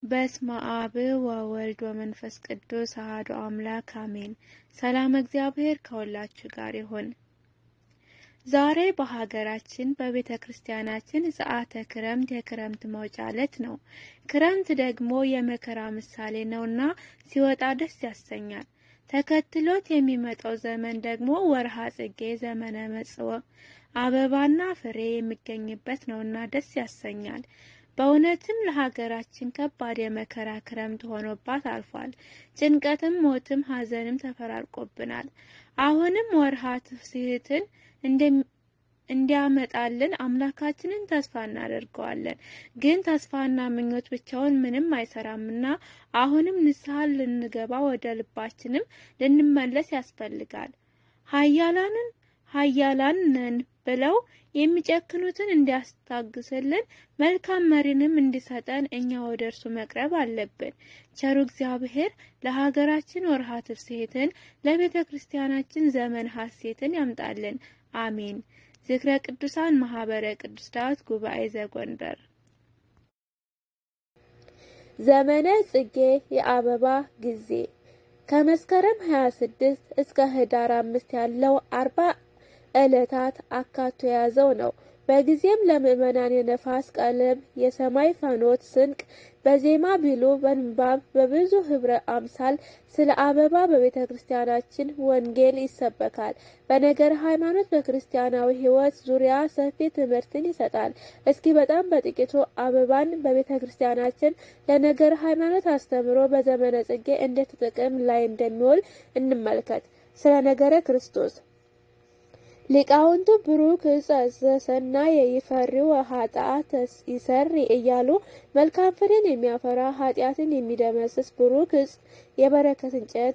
በስመ አብ ወወልድ ወመንፈስ ቅዱስ አሐዱ አምላክ አሜን። ሰላም እግዚአብሔር ከሁላችሁ ጋር ይሁን። ዛሬ በሀገራችን በቤተ ክርስቲያናችን ሰዓተ ክረምት የክረምት መውጫ ዕለት ነው። ክረምት ደግሞ የመከራ ምሳሌ ነውና ሲወጣ ደስ ያሰኛል። ተከትሎት የሚመጣው ዘመን ደግሞ ወርሃ ጽጌ ዘመነ መጽወ አበባና ፍሬ የሚገኝበት ነውና ደስ ያሰኛል። በእውነትም ለሀገራችን ከባድ የመከራ ክረምት ሆኖባት አልፏል። ጭንቀትም፣ ሞትም፣ ሐዘንም ተፈራርቆብናል። አሁንም ወርሃ ትፍስሕትን እንዲያመጣልን አምላካችንን ተስፋ እናደርገዋለን። ግን ተስፋና ምኞት ብቻውን ምንም አይሰራምና አሁንም ንስሐ ልንገባ ወደ ልባችንም ልንመለስ ያስፈልጋል። ኃያላንን ኃያላን ነን ብለው የሚጨክኑትን እንዲያስታግስልን መልካም መሪንም እንዲሰጠን እኛ ወደ እርሱ መቅረብ አለብን። ቸሩ እግዚአብሔር ለሀገራችን ወርሃ ትፍስሕትን ለቤተ ክርስቲያናችን ዘመን ሐሴትን ያምጣልን። አሜን። ዝክረ ቅዱሳን ማህበረ ቅዱስ ዳዊት ጉባኤ ዘጎንደር። ዘመነ ጽጌ የአበባ ጊዜ ከመስከረም 26 እስከ ህዳር አምስት ያለው አርባ ዕለታት አካቶ የያዘው ነው። በጊዜም ለምእመናን የነፋስ ቀለም የሰማይ ፈኖት ስንቅ በዜማ ቢሉ በንባብ በብዙ ህብረ አምሳል ስለ አበባ በቤተ ክርስቲያናችን ወንጌል ይሰበካል። በነገር ሃይማኖት በክርስቲያናዊ ሕይወት ዙሪያ ሰፊ ትምህርትን ይሰጣል። እስኪ በጣም በጥቂቱ አበባን በቤተ ክርስቲያናችን ለነገር ሃይማኖት አስተምሮ በዘመነ ጽጌ እንዴት ጥቅም ላይ እንደሚውል እንመልከት። ስለ ነገረ ክርስቶስ ሊቃውንቱ ብሩክ ዕፀ ዘሰናይ ይፈሪው ኃጥአት ይሰሪ እያሉ መልካም ፍሬን የሚያፈራ ኃጢአትን የሚደመስስ ብሩክ ዕፅ የበረከት እንጨት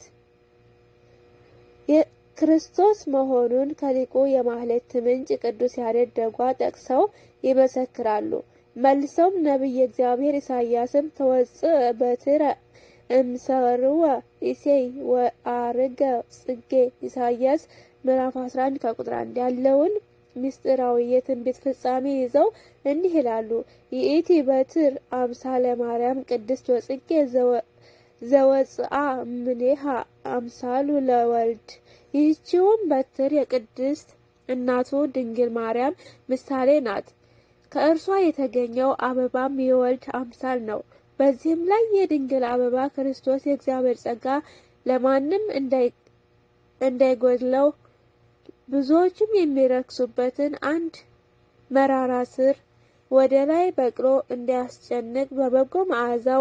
ክርስቶስ መሆኑን ከሊቁ የማህሌት ምንጭ ቅዱስ ያሬድ ደጓ ጠቅሰው ይመሰክራሉ። መልሰውም ነቢየ እግዚአብሔር ኢሳያስም ተወፅእ በትረ እምሰርወ ኢሴይ ወአርገ ጽጌ ኢሳያስ ምዕራፍ 11 ከቁጥር 1 ያለውን ምስጢራዊ የትንቢት ፍጻሜ ይዘው እንዲህ ይላሉ። ይእቲ በትር አምሳለ ማርያም ቅድስት ወጽጌ ዘወፅአ እምኔሃ አምሳሉ ለወልድ። ይህችውም በትር የቅድስት እናቱ ድንግል ማርያም ምሳሌ ናት። ከእርሷ የተገኘው አበባም የወልድ አምሳል ነው። በዚህም ላይ የድንግል አበባ ክርስቶስ የእግዚአብሔር ጸጋ ለማንም እንዳይጎድለው ብዙዎችም የሚረክሱበትን አንድ መራራ ስር ወደ ላይ በቅሎ እንዲያስጨንቅ በበጎ መዓዛው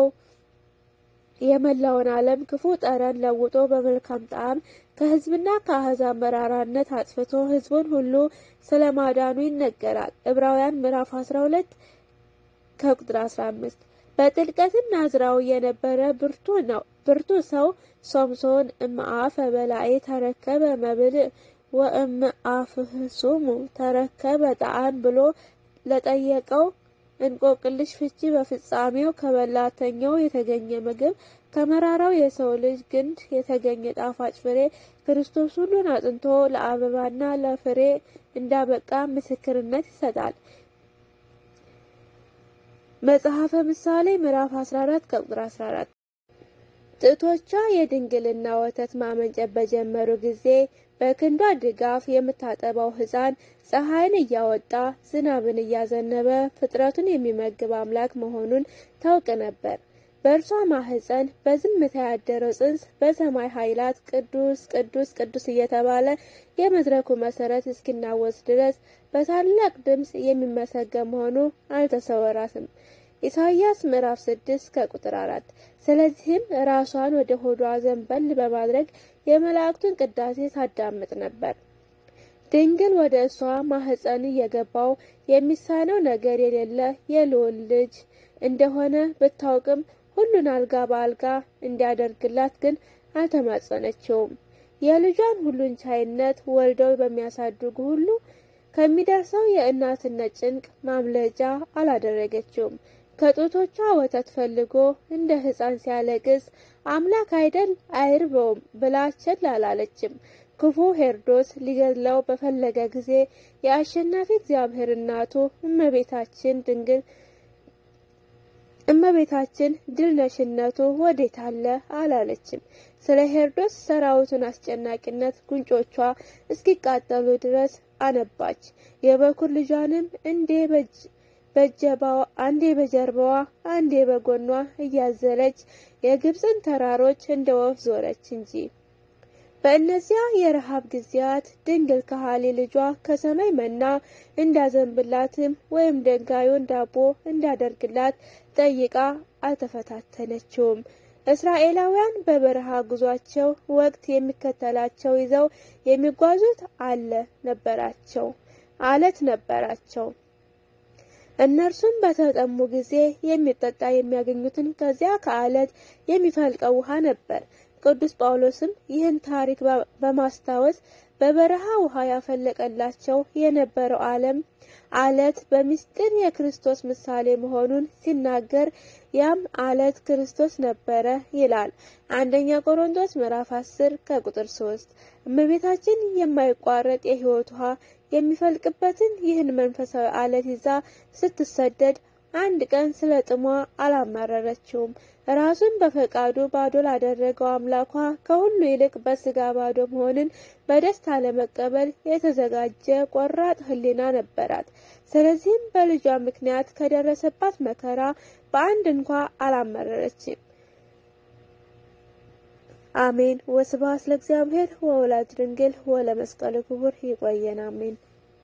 የመላውን ዓለም ክፉ ጠረን ለውጦ በመልካም ጣዕም ከሕዝብና ከአሕዛብ መራራነት አጥፍቶ ሕዝቡን ሁሉ ስለ ማዳኑ ይነገራል። ዕብራውያን ምዕራፍ 12 ከቁጥር 15 በጥልቀትም ናዝራዊ የነበረ ብርቱ ነው ብርቱ ሰው ሶምሶን እምአፈ በላዔ ተረከበ መብልዕ ወእምአፍህሱሙ ተረከበ ጣዕም ብሎ ለጠየቀው እንቆቅልሽ ፍቺ በፍጻሜው ከበላተኛው የተገኘ ምግብ ከመራራው የሰው ልጅ ግንድ የተገኘ ጣፋጭ ፍሬ ክርስቶስ ሁሉን አጥንቶ ለአበባና ለፍሬ እንዳበቃ ምስክርነት ይሰጣል። መጽሐፈ ምሳሌ ምዕራፍ 14 ከቁጥር 14 ጡቶቿ የድንግልና ወተት ማመንጨት በጀመሩ ጊዜ በክንዷ ድጋፍ የምታጠባው ሕፃን ፀሐይን እያወጣ ዝናብን እያዘነበ ፍጥረቱን የሚመግብ አምላክ መሆኑን ታውቅ ነበር። በእርሷ ማህፀን በዝምታ ያደረው ጽንስ በሰማይ ኃይላት ቅዱስ ቅዱስ ቅዱስ እየተባለ የመድረኩ መሰረት እስኪናወስ ድረስ በታላቅ ድምፅ የሚመሰገን መሆኑ አልተሰወራትም። ኢሳይያስ ምዕራፍ 6 ከቁጥር 4። ስለዚህም ራሷን ወደ ሆዷ ዘንበል በማድረግ የመላእክቱን ቅዳሴ ታዳምጥ ነበር። ድንግል ወደ እሷ ማህፀን የገባው የሚሳነው ነገር የሌለ የልዑል ልጅ እንደሆነ ብታውቅም ሁሉን አልጋ በአልጋ እንዲያደርግላት ግን አልተማጸነችውም። የልጇን ሁሉን ቻይነት ወልደው በሚያሳድጉ ሁሉ ከሚደርሰው የእናትነት ጭንቅ ማምለጫ አላደረገችውም። ከጡቶቿ ወተት ፈልጎ እንደ ሕፃን ሲያለቅስ አምላክ አይደል አይርበውም ብላ ቸል አላለችም። ክፉ ሄሮድስ ሊገድለው በፈለገ ጊዜ የአሸናፊ እግዚአብሔር እናቱ እመቤታችን ድንግል እመቤታችን ድል ነሽነቱ ወዴት አለ አላለችም። ስለ ሄሮድስ ሰራዊቱን አስጨናቂነት ጉንጮቿ እስኪቃጠሉ ድረስ አነባች። የበኩር ልጇንም እንዴ በጀባዋ አንዴ በጀርባዋ አንዴ በጎኗ እያዘለች የግብፅን ተራሮች እንደ ወፍ ዞረች እንጂ። በእነዚያ የረሃብ ጊዜያት ድንግል ከሃሊ ልጇ ከሰማይ መና እንዳዘንብላትም ወይም ድንጋዩን ዳቦ እንዳደርግላት ጠይቃ አልተፈታተነችውም። እስራኤላውያን በበረሃ ጉዟቸው ወቅት የሚከተላቸው ይዘው የሚጓዙት አለ ነበራቸው አለት ነበራቸው። እነርሱም በተጠሙ ጊዜ የሚጠጣ የሚያገኙትን ከዚያ ከአለት የሚፈልቀው ውሃ ነበር። ቅዱስ ጳውሎስም ይህን ታሪክ በማስታወስ በበረሃ ውሃ ያፈለቀላቸው የነበረው ዓለም አለት በምስጢር የክርስቶስ ምሳሌ መሆኑን ሲናገር ያም አለት ክርስቶስ ነበረ ይላል። አንደኛ ቆሮንቶስ ምዕራፍ 10 ከቁጥር 3። እመቤታችን የማይቋረጥ የሕይወት ውሃ የሚፈልቅበትን ይህን መንፈሳዊ አለት ይዛ ስትሰደድ አንድ ቀን ስለ ጥሟ አላማረረችውም። ራሱን በፈቃዱ ባዶ ላደረገው አምላኳ ከሁሉ ይልቅ በስጋ ባዶ መሆንን በደስታ ለመቀበል የተዘጋጀ ቆራጥ ሕሊና ነበራት። ስለዚህም በልጇ ምክንያት ከደረሰባት መከራ በአንድ እንኳ አላመረረችም። አሜን። ወስብሐት ለእግዚአብሔር ወወላዲቱ ድንግል ወለመስቀሉ ክቡር። ይቆየን። አሜን።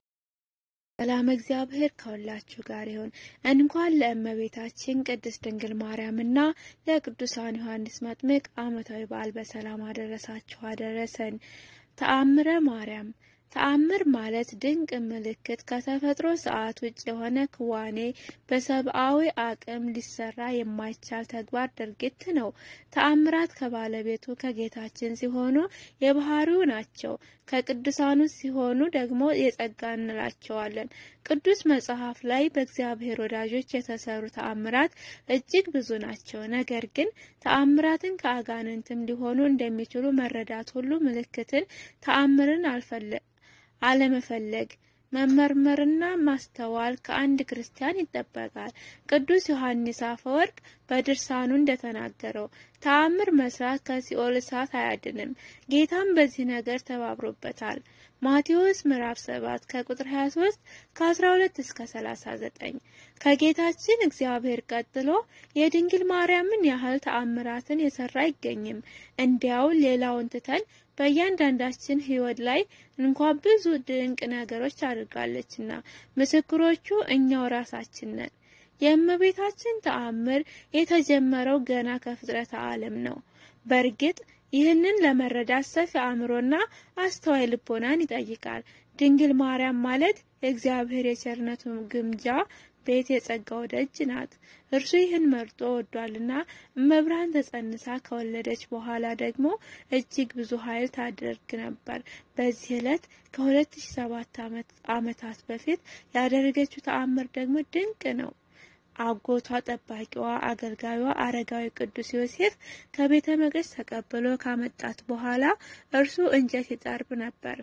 ሰላም እግዚአብሔር ከሁላችሁ ጋር ይሁን። እንኳን ለእመቤታችን ቅድስት ድንግል ማርያምና ለቅዱሳን ዮሐንስ መጥምቅ ዓመታዊ በዓል በሰላም አደረሳችሁ አደረሰን። ተአምረ ማርያም ተአምር ማለት ድንቅ ምልክት ከተፈጥሮ ሰዓት ውጭ የሆነ ክዋኔ በሰብአዊ አቅም ሊሰራ የማይቻል ተግባር ድርጊት ነው። ተአምራት ከባለቤቱ ከጌታችን ሲሆኑ የባህሪው ናቸው። ከቅዱሳኑ ሲሆኑ ደግሞ የጸጋ እንላቸዋለን። ቅዱስ መጽሐፍ ላይ በእግዚአብሔር ወዳጆች የተሰሩ ተአምራት እጅግ ብዙ ናቸው። ነገር ግን ተአምራትን ከአጋንንትም ሊሆኑ እንደሚችሉ መረዳት ሁሉ ምልክትን፣ ተአምርን አልፈለ አለመፈለግ መመርመርና ማስተዋል ከአንድ ክርስቲያን ይጠበቃል። ቅዱስ ዮሐንስ አፈወርቅ በድርሳኑ እንደተናገረው ተአምር መስራት ከሲኦል እሳት አያድንም። ጌታም በዚህ ነገር ተባብሮበታል። ማቴዎስ ምዕራፍ 7 ከቁጥር 23 ከ12 እስከ 39 ከጌታችን እግዚአብሔር ቀጥሎ የድንግል ማርያምን ያህል ተአምራትን የሰራ አይገኝም። እንዲያው ሌላውን ትተን በእያንዳንዳችን ሕይወት ላይ እንኳ ብዙ ድንቅ ነገሮች አድርጋለችና ምስክሮቹ እኛው ራሳችን ነን። የእመቤታችን ተአምር የተጀመረው ገና ከፍጥረተ ዓለም ነው። በእርግጥ ይህንን ለመረዳት ሰፊ አእምሮና አስተዋይ ልቦናን ይጠይቃል። ድንግል ማርያም ማለት የእግዚአብሔር የቸርነቱ ግምጃ ቤት የጸጋው ደጅ ናት። እርሱ ይህን መርጦ ወዷልና እመብርሃን ተጸንሳ ከወለደች በኋላ ደግሞ እጅግ ብዙ ኃይል ታደርግ ነበር። በዚህ ዕለት ከ2007 ዓመታት በፊት ያደረገችው ተአምር ደግሞ ድንቅ ነው። አጎቷ ጠባቂዋ አገልጋዩዋ አረጋዊ ቅዱስ ዮሴፍ ከቤተ መቅደስ ተቀብሎ ካመጣት በኋላ እርሱ እንጨት ይጠርብ ነበር።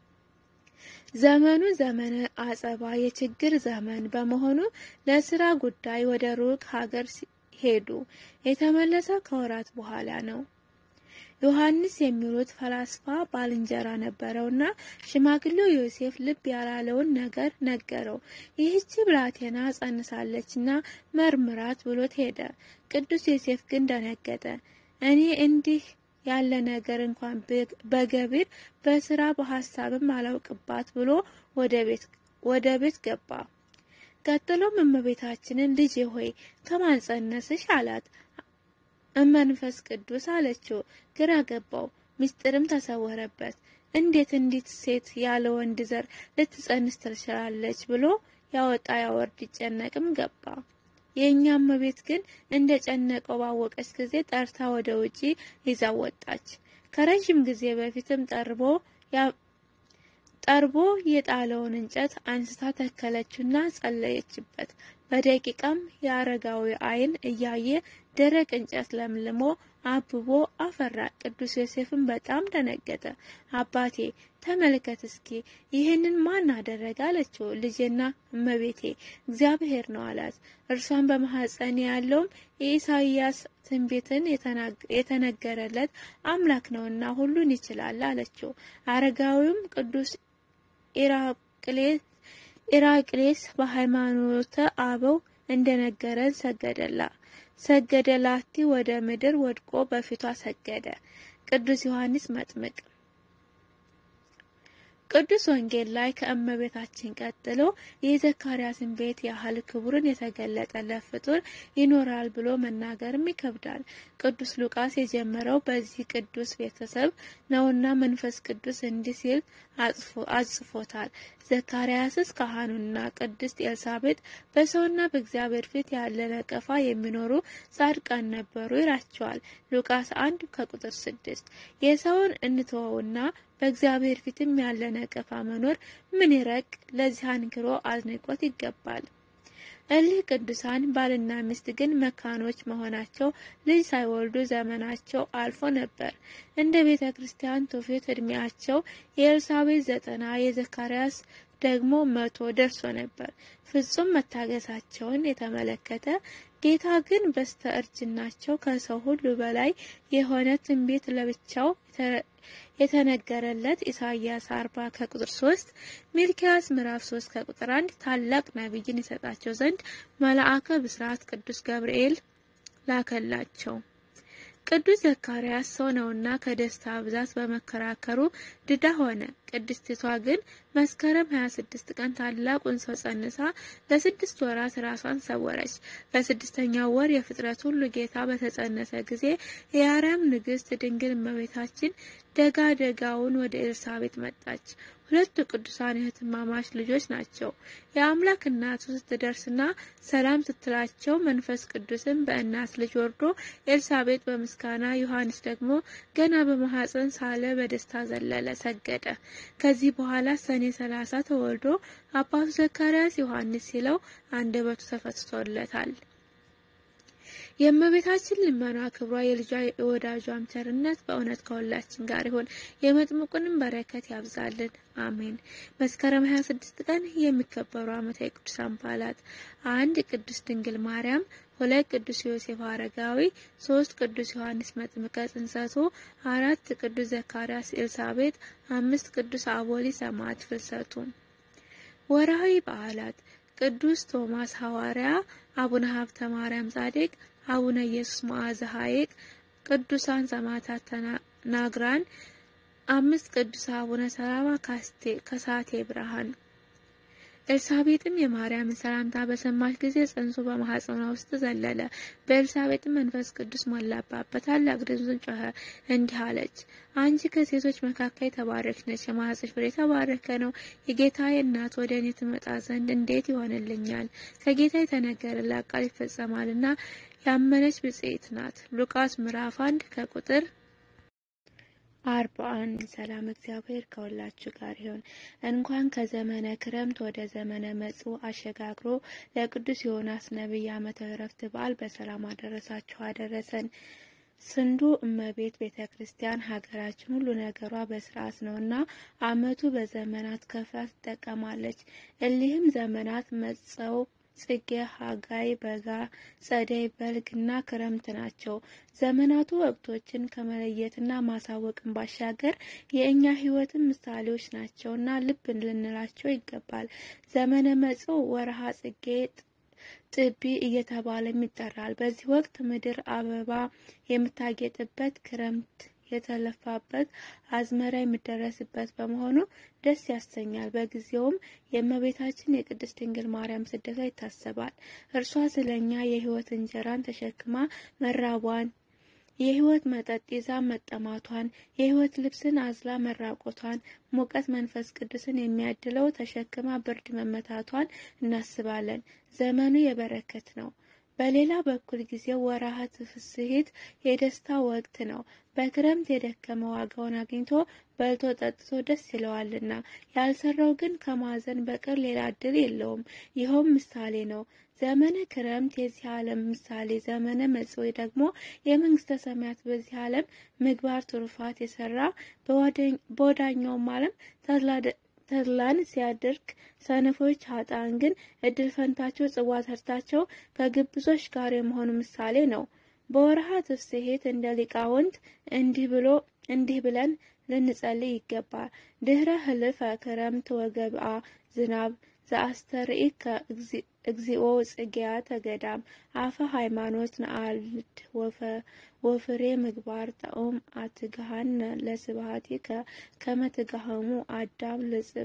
ዘመኑ ዘመነ አጸባ የችግር ዘመን በመሆኑ ለስራ ጉዳይ ወደ ሩቅ ሀገር ሄዱ። የተመለሰው ከወራት በኋላ ነው። ዮሐንስ የሚሉት ፈላስፋ ባልንጀራ ነበረውና ሽማግሌው ዮሴፍ ልብ ያላለውን ነገር ነገረው። ይህች ብላቴና ጸንሳለችና መርምራት ብሎት ሄደ። ቅዱስ ዮሴፍ ግን ደነገጠ። እኔ እንዲህ ያለ ነገር እንኳን በገቢር በስራ በሀሳብም አላውቅባት ብሎ ወደ ቤት ገባ። ቀጥሎም እመቤታችንን ልጄ ሆይ ከማን ጸነስሽ አላት። መንፈስ ቅዱስ አለችው። ግራ ገባው፣ ምስጢርም ተሰወረበት። እንዴት እንዲት ሴት ያለ ወንድ ዘር ልትጸንስ ትችላለች ብሎ ያወጣ ያወርድ ይጨነቅም ገባ። የእኛም እመቤት ግን እንደ ጨነቀው ባወቀች ጊዜ ጠርታ ወደ ውጪ ይዛ ወጣች። ከረዥም ጊዜ በፊትም ጠርቦ ጠርቦ የጣለውን እንጨት አንስታ ተከለችና ጸለየችበት። በደቂቃም የአረጋዊ ዓይን እያየ ደረቅ እንጨት ለምልሞ አብቦ አፈራ። ቅዱስ ዮሴፍም በጣም ደነገጠ። አባቴ ተመልከት እስኪ ይህንን ማን አደረገ? አለችው። ልጄና እመቤቴ እግዚአብሔር ነው አላት። እርሷን በማኅፀን ያለውም የኢሳይያስ ትንቢትን የተነገረለት አምላክ ነውና ሁሉን ይችላል አለችው። አረጋዊውም ቅዱስ ኢራቅሌስ በሃይማኖተ አበው እንደነገረን ሰገደላ ሰገደላቲ ወደ ምድር ወድቆ በፊቷ ሰገደ። ቅዱስ ዮሐንስ መጥምቅ ቅዱስ ወንጌል ላይ ከእመቤታችን ቀጥሎ የዘካርያስን ቤት ያህል ክቡርን የተገለጠለት ፍጡር ይኖራል ብሎ መናገርም ይከብዳል። ቅዱስ ሉቃስ የጀመረው በዚህ ቅዱስ ቤተሰብ ነውና መንፈስ ቅዱስ እንዲህ ሲል አጽፎታል። ዘካርያስስ ካህኑና ቅድስት ኤልሳቤጥ በሰውና በእግዚአብሔር ፊት ያለ ነቀፋ የሚኖሩ ጻድቃን ነበሩ ይላቸዋል። ሉቃስ አንድ ከቁጥር ስድስት የሰውን እንተወውና በእግዚአብሔር ፊትም ያለ ነቀፋ መኖር ምን ይረቅ? ለዚህ አንክሮ አድንቆት ይገባል። እሊህ ቅዱሳን ባልና ሚስት ግን መካኖች መሆናቸው ልጅ ሳይወልዱ ዘመናቸው አልፎ ነበር። እንደ ቤተ ክርስቲያን ትውፊት እድሜያቸው የኤልሳቤጥ ዘጠና የዘካርያስ ደግሞ መቶ ደርሶ ነበር። ፍጹም መታገሳቸውን የተመለከተ ጌታ ግን በስተ እርጅናቸው ከሰው ሁሉ በላይ የሆነ ትንቢት ለብቻው የተነገረለት ኢሳይያስ አርባ ከቁጥር ሶስት ሚልኪያስ ምዕራፍ ሶስት ከቁጥር አንድ ታላቅ ነቢይን ይሰጣቸው ዘንድ መልአከ ብስራት ቅዱስ ገብርኤል ላከላቸው። ቅዱስ ዘካርያስ ሰው ነውና ከደስታ ብዛት በመከራከሩ ድዳ ሆነ። ቅድስቲቷ ግን መስከረም 26 ቀን ታላቁን ሰው ጸንሳ ለስድስት ወራት ራሷን ሰወረች። በስድስተኛው ወር የፍጥረት ሁሉ ጌታ በተጸነሰ ጊዜ የአርያም ንግሥት ድንግል እመቤታችን ደጋ ደጋውን ወደ ኤልሳቤጥ መጣች። ሁለቱ ቅዱሳን እህትማማች ልጆች ናቸው። የአምላክ እናቱ ስትደርስና ሰላም ስትላቸው መንፈስ ቅዱስን በእናት ልጅ ወርዶ ኤልሳቤጥ በምስጋና ዮሐንስ ደግሞ ገና በማኅፀን ሳለ በደስታ ዘለለ፣ ሰገደ። ከዚህ በኋላ ሰኔ ሰላሳ ተወልዶ አባቱ ዘካርያስ ዮሐንስ ሲለው አንደበቱ ተፈትቶለታል። የእመቤታችን ልመና ክብሯ የልጇ የወዳጇም ቸርነት በእውነት ከሁላችን ጋር ይሁን። የመጥምቁንም በረከት ያብዛልን፣ አሜን። መስከረም 26 ቀን የሚከበሩ ዓመታዊ ቅዱሳን በዓላት አንድ ቅዱስ ድንግል ማርያም፣ ሁለት ቅዱስ ዮሴፍ አረጋዊ፣ ሶስት ቅዱስ ዮሐንስ መጥምቀ ጽንሰቱ፣ አራት ቅዱስ ዘካርያስ ኤልሳቤጥ፣ አምስት ቅዱስ አቦሊ ሰማዕት ፍልሰቱ። ወርሃዊ በዓላት ቅዱስ ቶማስ ሐዋርያ፣ አቡነ ሀብተ ማርያም ጻድቅ፣ አቡነ ኢየሱስ መዓዘ ሐይቅ፣ ቅዱሳን ሰማዕታት ተናግራን፣ አምስት ቅዱስ አቡነ ሰላማ ከሳቴ ብርሃን። ኤልሳቤጥም የማርያምን ሰላምታ በሰማች ጊዜ ጽንሱ በማኅፀኗ ውስጥ ዘለለ። በኤልሳቤጥም መንፈስ ቅዱስ ሞላባት፣ በታላቅ ድምፅም ጮኸ፣ እንዲህ አለች፦ አንቺ ከሴቶች መካከል የተባረክሽ ነሽ፣ የማኅፀንሽ ፍሬ የተባረከ ነው። የጌታዬ እናት ወደ እኔ ትመጣ ዘንድ እንዴት ይሆንልኛል? ከጌታ የተነገረላት ቃል ይፈጸማልና ያመነች ብፅዕት ናት። ሉቃስ ምዕራፍ አንድ ከቁጥር አርባ አንድ ሰላም እግዚአብሔር ከሁላችሁ ጋር ይሁን። እንኳን ከዘመነ ክረምት ወደ ዘመነ መጽው አሸጋግሮ ለቅዱስ ዮናስ ነቢይ ዓመተ ዕረፍት በዓል በሰላም አደረሳችሁ አደረሰን። ስንዱ እመቤት ቤተ ክርስቲያን ሀገራችን ሁሉ ነገሯ በስርዓት ነውና ዓመቱ በዘመናት ከፍላ ትጠቀማለች። እሊህም ዘመናት መጸው ጽጌ፣ ሐጋይ፣ በጋ፣ ጸደይ፣ በልግ እና ክረምት ናቸው። ዘመናቱ ወቅቶችን ከመለየትና ማሳወቅን ባሻገር የእኛ ሕይወትን ምሳሌዎች ናቸውና ልብ ልንላቸው ይገባል። ዘመነ መጽው ወርሃ ጽጌ ጥቢ እየተባለም ይጠራል። በዚህ ወቅት ምድር አበባ የምታጌጥበት፣ ክረምት የተለፋበት፣ አዝመራ የሚደረስበት በመሆኑ ደስ ያሰኛል። በጊዜውም የእመቤታችን የቅድስት ድንግል ማርያም ስደቷ ይታሰባል። እርሷ ስለኛ የሕይወት እንጀራን ተሸክማ መራቧን የሕይወት መጠጥ ይዛ መጠማቷን የሕይወት ልብስን አዝላ መራቆቷን ሙቀት መንፈስ ቅዱስን የሚያድለው ተሸክማ ብርድ መመታቷን እናስባለን። ዘመኑ የበረከት ነው። በሌላ በኩል ጊዜው ወርሃ ትፍስሕት የደስታ ወቅት ነው። በክረምት የደከመ ዋጋውን አግኝቶ በልቶ ጠጥቶ ደስ ይለዋልና፣ ያልሰራው ግን ከማዘን በቀር ሌላ ዕድል የለውም። ይኸውም ምሳሌ ነው። ዘመነ ክረምት የዚህ ዓለም ምሳሌ፣ ዘመነ መጽውዕ ደግሞ የመንግስተ ሰማያት በዚህ ዓለም ምግባር ትሩፋት የሰራ በወዳኛውም ዓለም ተድላን ሲያደርግ፣ ሰነፎች ኃጥአን ግን እድል ፈንታቸው ጽዋ ተርታቸው ከግብዞች ጋር የመሆኑ ምሳሌ ነው። በወርሃ ትፍስሕት እንደ ሊቃውንት እንዲህ ብሎ እንዲህ ብለን ልንጸልይ ይገባል። ድህረ ህልፈ ክረምት ወገብአ ዝናብ ዘአስተርእከ እግዚኦ ጽጌያተ ገዳም አፈ ሃይማኖት ነአልድ ወፍሬ ምግባር ጣኦም አትግሃነ ለስብሐቲከ ከመ ትጋህሙ አዳም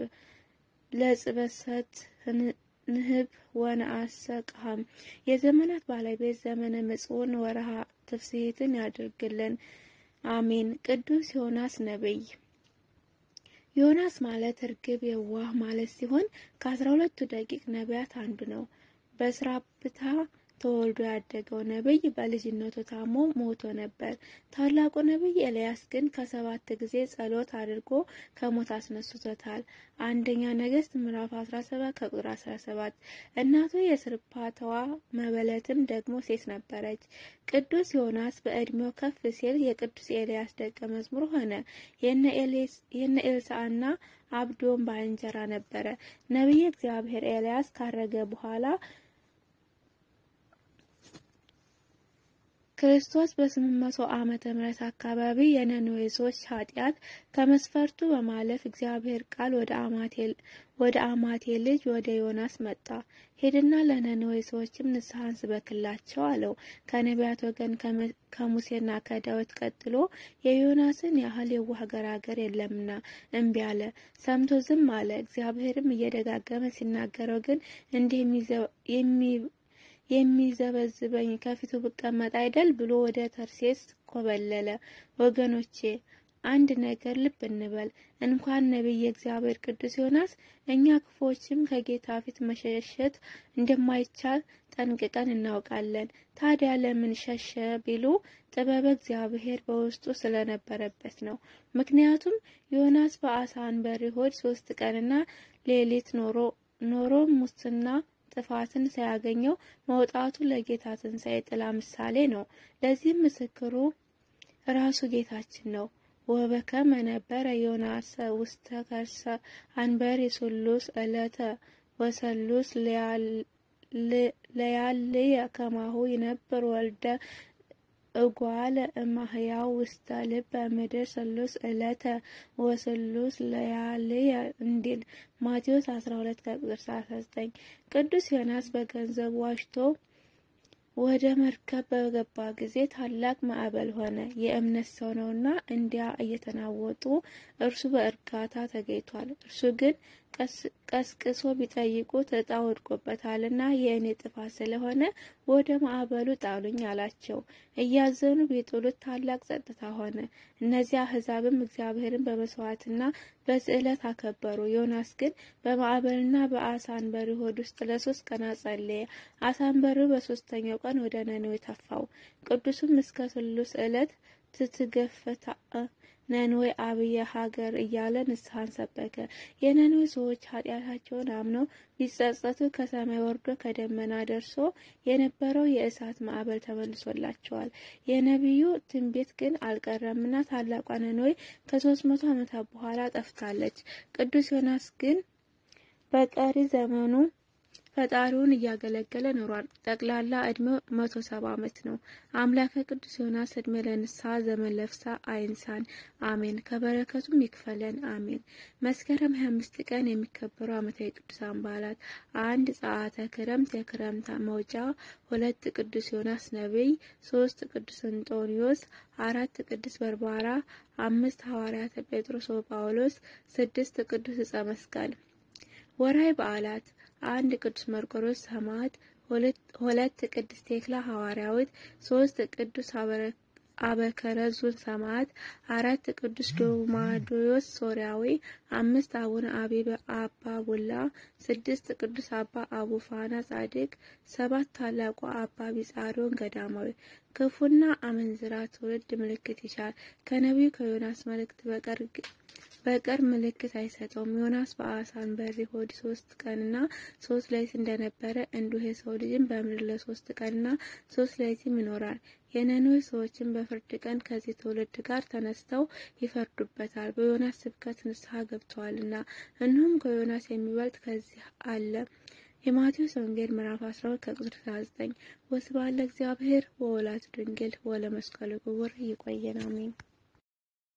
ለጽበሰት ንህብ ወነአሰ ቀሃም። የዘመናት ባለቤት ዘመነ ምጽውን ወርሃ ትፍስሕትን ያድርግልን፣ አሜን። ቅዱስ ዮናስ ነቢይ። ዮናስ ማለት እርግብ የዋህ ማለት ሲሆን ከአስራ ሁለቱ ደቂቅ ነቢያት አንዱ ነው። በስራፕታ ተወልዶ ያደገው ነቢይ በልጅነቱ ታሞ ሞቶ ነበር። ታላቁ ነቢይ ኤልያስ ግን ከሰባት ጊዜ ጸሎት አድርጎ ከሞት አስነስቶታል። አንደኛ ነገሥት ምዕራፍ 17 ከቁጥር 17። እናቱ የስርፓተዋ መበለትም ደግሞ ሴት ነበረች። ቅዱስ ዮናስ በዕድሜው ከፍ ሲል የቅዱስ ኤልያስ ደቀ መዝሙር ሆነ። የነ ኤልሳዕና አብዶን ባልንጀራ ነበረ። ነቢየ እግዚአብሔር ኤልያስ ካረገ በኋላ ክርስቶስ በስምንት መቶ ዓመተ ምህረት አካባቢ የነነዌ ሰዎች ኃጢአት ከመስፈርቱ በማለፍ እግዚአብሔር ቃል ወደ አማቴ ልጅ ወደ ዮናስ መጣ። ሄድና ለነነዌ ሰዎችም ንስሐን ስበክላቸው አለው። ከነቢያት ወገን ከሙሴና ከዳዊት ቀጥሎ የዮናስን ያህል የዋህ ገራገር የለምና እምቢ አለ። ሰምቶ ዝም አለ። እግዚአብሔርም እየደጋገመ ሲናገረው ግን እንዲህ የሚዘበዝበኝ ከፊቱ ብቀመጥ አይደል ብሎ ወደ ተርሴስ ኮበለለ። ወገኖቼ አንድ ነገር ልብ እንበል። እንኳን ነቢይ እግዚአብሔር ቅዱስ ዮናስ እኛ ክፉዎችም ከጌታ ፊት መሸሸት እንደማይቻል ጠንቅቀን እናውቃለን። ታዲያ ለምን ሸሸ ቢሉ ጥበበ እግዚአብሔር በውስጡ ስለነበረበት ነው። ምክንያቱም ዮናስ በአሳ አንበሪ ሆድ ሶስት ቀንና ሌሊት ኖሮ ኖሮ ሙስና ጥፋትን ሳያገኘው መውጣቱ ለጌታ ትንሣኤ ጥላ ምሳሌ ነው። ለዚህም ምስክሩ ራሱ ጌታችን ነው። ወበከመ ነበረ ዮናስ ውስተ ከርሰ አንበሪ ሱሉስ ዕለተ ወሰሉስ ለያልየ ከማሁ ይነብር ወልደ እጓለ እማህያው ውስተ ልበ ምድር ሰሉስ ዕለተ ወሰሉስ ለያልየ እንዲል ማቴዎስ 12 ከቁጥር 39። ቅዱስ ዮናስ በገንዘብ ዋሽቶ ወደ መርከብ በገባ ጊዜ ታላቅ ማዕበል ሆነ። የእምነት ሰው ነውና እንዲያ እየተናወጡ እርሱ በእርጋታ ተገኝቷል። እርሱ ግን ቀስቅሶ ቢጠይቁት ዕጣ ወድቆበታልና የእኔ ጥፋት ስለሆነ ወደ ማዕበሉ ጣሉኝ አላቸው። እያዘኑ ቢጥሉት ታላቅ ጸጥታ ሆነ። እነዚያ አሕዛብም እግዚአብሔርን በመስዋዕትና በስዕለት አከበሩ። ዮናስ ግን በማዕበልና በአሳ አንበሪ ሆድ ውስጥ ለሶስት ቀናት ጸለየ። አሳ አንበሪው በሶስተኛው ቀን ወደ ነነዌ ተፋው። ቅዱሱም እስከ ስሉስ ዕለት ትትገፈታ ነነዌ አብየ ሀገር እያለ ንስሐን ሰበከ። የነነዌ ሰዎች ኃጢአታቸውን አምነው ቢጸጸቱ ከሰማይ ወርዶ ከደመና ደርሶ የነበረው የእሳት ማዕበል ተመልሶላቸዋል። የነቢዩ ትንቢት ግን አልቀረምና ታላቋ ነነዌ ከሶስት መቶ ዓመታት በኋላ ጠፍታለች። ቅዱስ ዮናስ ግን በቀሪ ዘመኑ ፈጣሪውን እያገለገለ ኖሯል። ጠቅላላ እድሜው መቶ ሰባ ዓመት ነው። አምላከ ቅዱስ ዮናስ እድሜ ለንስሐ ዘመን ለፍሳ አይንሳን፣ አሜን። ከበረከቱም ይክፈለን፣ አሜን። መስከረም 25 ቀን የሚከበሩ ዓመታዊ ቅዱሳን በዓላት አንድ ጸአተ ክረምት የክረምት መውጫ፣ ሁለት ቅዱስ ዮናስ ነቢይ፣ ሶስት ቅዱስ እንጦንዮስ፣ አራት ቅዱስ በርባራ፣ አምስት ሐዋርያተ ጴጥሮስ ወጳውሎስ፣ ስድስት ቅዱስ ዕፀ መስቀል። ወርሃዊ በዓላት አንድ ቅዱስ መርቆሬዎስ ሰማዕት፣ ሁለት ቅድስት ቴክላ ሐዋርያዊት፣ ሶስት ቅዱስ አበከረዙን ሰማዕት፣ አራት ቅዱስ ዶማዶዮስ ሶርያዊ፣ አምስት አቡነ አቢበ አባ ቡላ፣ ስድስት ቅዱስ አባ አቡፋና ጻድቅ፣ ሰባት ታላቁ አባ ቢጻሪዮን ገዳማዊ። ክፉና አመንዝራ ትውልድ ምልክት ይሻል፣ ከነቢዩ ከዮናስ መልእክት በቀር በቀር ምልክት አይሰጠውም። ዮናስ በአሳ አንበሪ ሆድ ሶስት ቀንና ሶስት ሌሊት እንደነበረ እንዲሁ የሰው ልጅም በምድር ለሶስት ቀንና ሶስት ሌሊትም ይኖራል። የነነዌ ሰዎችን በፍርድ ቀን ከዚህ ትውልድ ጋር ተነስተው ይፈርዱበታል፣ በዮናስ ስብከት ንስሐ ገብተዋልና። እንዲሁም ከዮናስ የሚበልጥ ከዚህ አለ። የማቴዎስ ወንጌል ምዕራፍ 12 ከቁጥር 19። ወስብሐት ለእግዚአብሔር ወወላዲቱ ድንግል ወለመስቀሉ ክቡር። ይቆየን። አሜን።